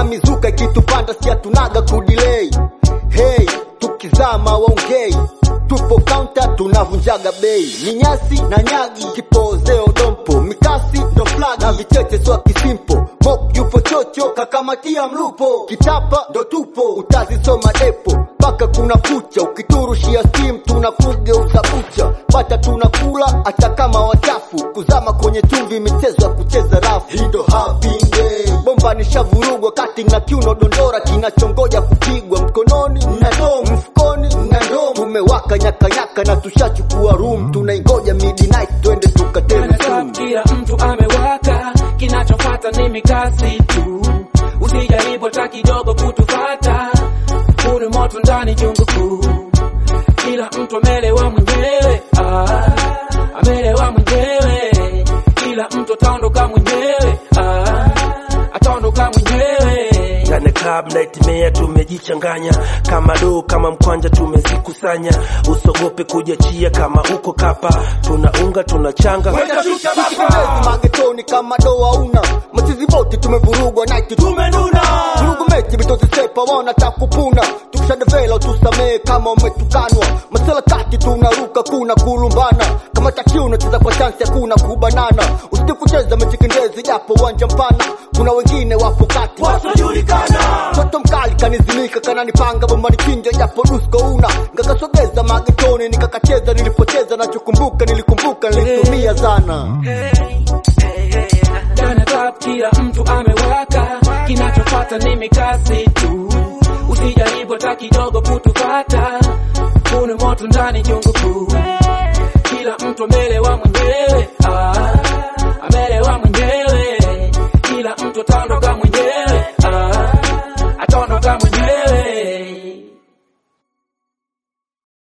na mizuka ikitupanda si hatunaga kudilei hey tukizama waongei tupo kaunta tunavunjaga bei ni nyasi na nyagi kipozeo dompo mikasi ndo flag na vicheche swa kisimpo mok yupo chocho kakamatia mlupo kitapa ndo tupo utazisoma depo mpaka kuna kucha ukiturushia stim tunakugeuza bucha bata tunakula hata kama wachafu kuzama kwenye chumvi michezo ya kucheza rafu hii ndo happy day bomba nishavurugwa kati na kiuno dondora kinachongoja kupigwa mkononi na dom mfukoni na dom tumewaka nyakanyaka na tushachukua room tunaingoja midnight twende tukatele Club sumu kila mtu amewaka, kinachofata ni mikasi tu. Usijaribu hata kidogo kutufata, kuna moto ndani jungu kuu. Kila mtu amelewa mwenyewe, ah, amelewa mwenyewe. Kila mtu ataondoka mwenyewe, ah, ataondoka mwenyewe. ndani ya club naitimea tumejichanganya kama doo kama mkwanja tumezikusanya usogope kujachia kama uko kapa tunaunga tunachanga Tukitembezi magetoni kama doa una machizi boti tumevurugwa night tumenuna vurugu mechi vitozi sepa wana takupuna tukishadevela utusamee kama umetukanwa masela kati tunaruka kuna kulumbana kama takiu unacheza kwa chansi hakuna kubanana usiti kucheza mechikindezi japo uwanja mpana kuna wengine wapo kati wasiojulikana toto mkali kanizimika kananipanga bombani chinja japo dusko una ngakasogeza magetoni nikakacheza nilipocheza nachokumbuka nilikumbuka nilitumia sana Ndani ya club kila mtu amewaka, kinachofata ni mikasi tu. Usijaribu hata kidogo kutufata, kuna moto ndani jungu kuu. Kila mtu amelewa mwenyewe